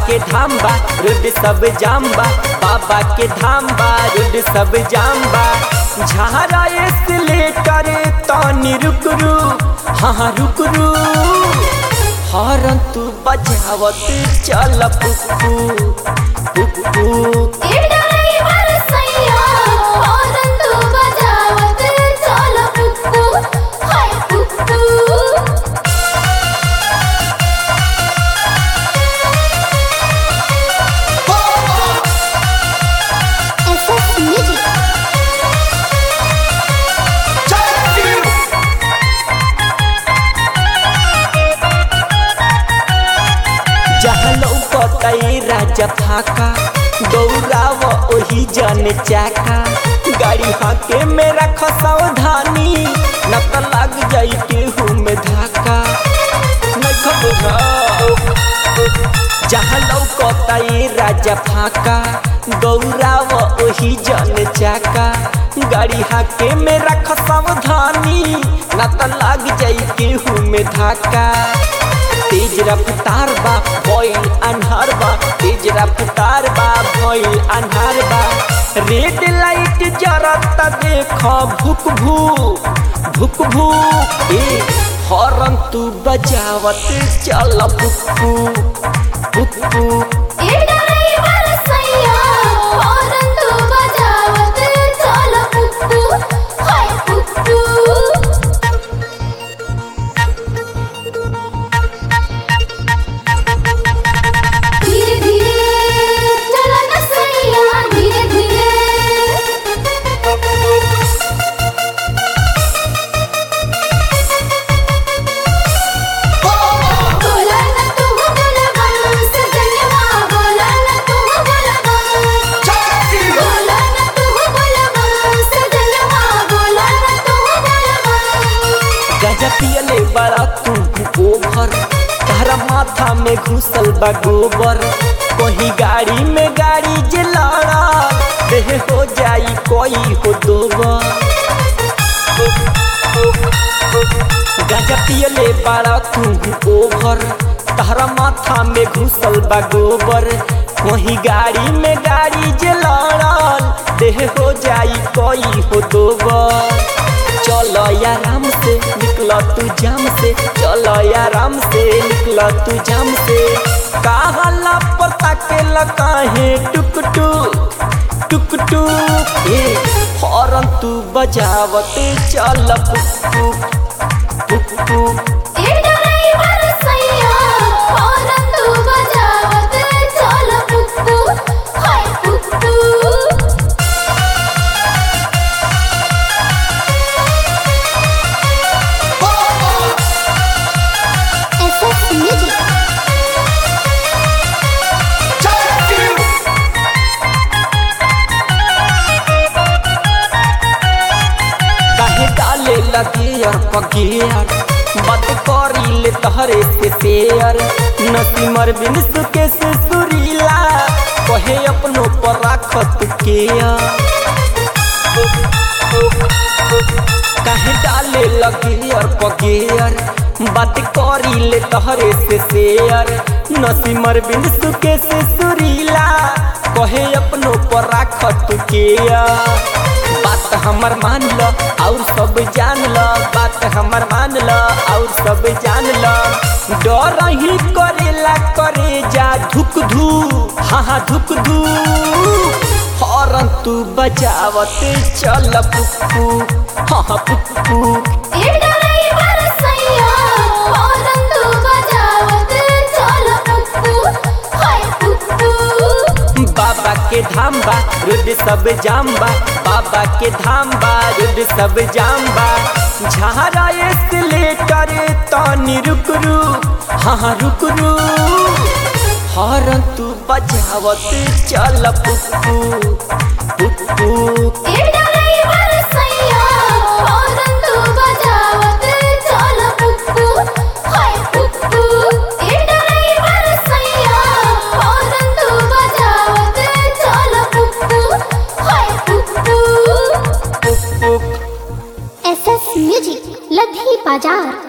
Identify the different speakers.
Speaker 1: के धाम बा रोड सब जाम बा बाबा के धाम बा रोड सब जाम बा झारा एस्केलेटर तनी रुक रू हाँ हाँ रुक रू हॉर्न तू बजावत चल पुप्पू पुप्पू
Speaker 2: ए ड्राइवर सैया हॉर्न तू बजावत चल पुप्पू हाय पुप्पू एसएस म्यूजिक
Speaker 1: जहाँ लौकतई राजा फाका दौड़ाव ओही जन चाका गाड़ी हाके मेरा खसावधानी न त लग जाई केहू में धाका नहीं खबर जहाँ लौकतई राजा फाका दौड़ाव ओही जन चाका गाड़ी हाके मेरा खसावधानी न त लग जाई केहू में धाका तेज रफ्तार बा भइल अन्हार बा तेज रफ्तार बा भइल अन्हार बा रेड लाइट जरत देख भुक भू भुक भू ए हॉर्न तू बजावत चल पुप्पू पुप्पू
Speaker 2: ए ड्राइवर सैया हॉर्न तू बजावत चल पुप्पू हाय पुप्पू धीरे धीरे चला न सैया धीरे धीरे बोला न तू बोलबम सजनवा बोला न तू बोलबम बोला न तू बोलबम सजनवा बोला न तू बोलबम
Speaker 1: गजा पियले बड़ा तू ओभर तारा माथा में घुसल बा गोबर कहीं गाड़ी में गाड़ी जे लड़ा देह हो जाई कोई हो दोबर गजा पियले बड़ा तू ओभर तारा माथा में घुसल बा गोबर कहीं गाड़ी में गाड़ी जे लड़ल देह हो जाई कोई हो दोबर चलो आराम से निकल तू जाम से चलो आराम से निकल तू जाम से कहला पता के लकाहे टुक टुक टुक टुक ए हॉर्न तू बजावत चल पुप्पू पुप्पू
Speaker 2: ए ड्राइवर सैया हॉर्न तू बजावत चल पुप्पू हाय पुप्पू एसएस म्यूजिक
Speaker 1: काहे डाले लगे और पगेर बात करी ले तहरे से शेयर नसीमर बिन सुके से सुरीला कहे अपनो पर राखत के काहे डाले लगे और पगेर बात करी ले तहरे से शेयर नसीमर बिन सुके से सुरीला कहे अपनो पर राखत के बात हमर मान ल और सब जान ल बात हमर मान ल और सब जान ल डर ही करेला करे जा धुक धू हाँ हाँ धुक धू हॉर्न तू बजावत चल पुप्पू हाँ हाँ पुप्पू
Speaker 2: ए ड्राइवर सैया हॉर्न तू बजावत चल पुप्पू हाय पुप्पू
Speaker 1: बाबा के धाम बा रोड सब जाम बा बाबा के धाम बा रोड सब जाम बा झारा एस्केलेटर तनी रुक रू हाँ हाँ रुक रू हॉर्न तू बजावत चल पुप्पू पुप्पू
Speaker 2: ए ड्राइवर सैया हॉर्न तू बजावत चल पुप्पू हाय पुप्पू ए ड्राइवर सैया हॉर्न तू बजावत चल पुप्पू हाय पुप्पू
Speaker 1: पुप्पू
Speaker 2: एसएस म्यूजिक लधी बाजार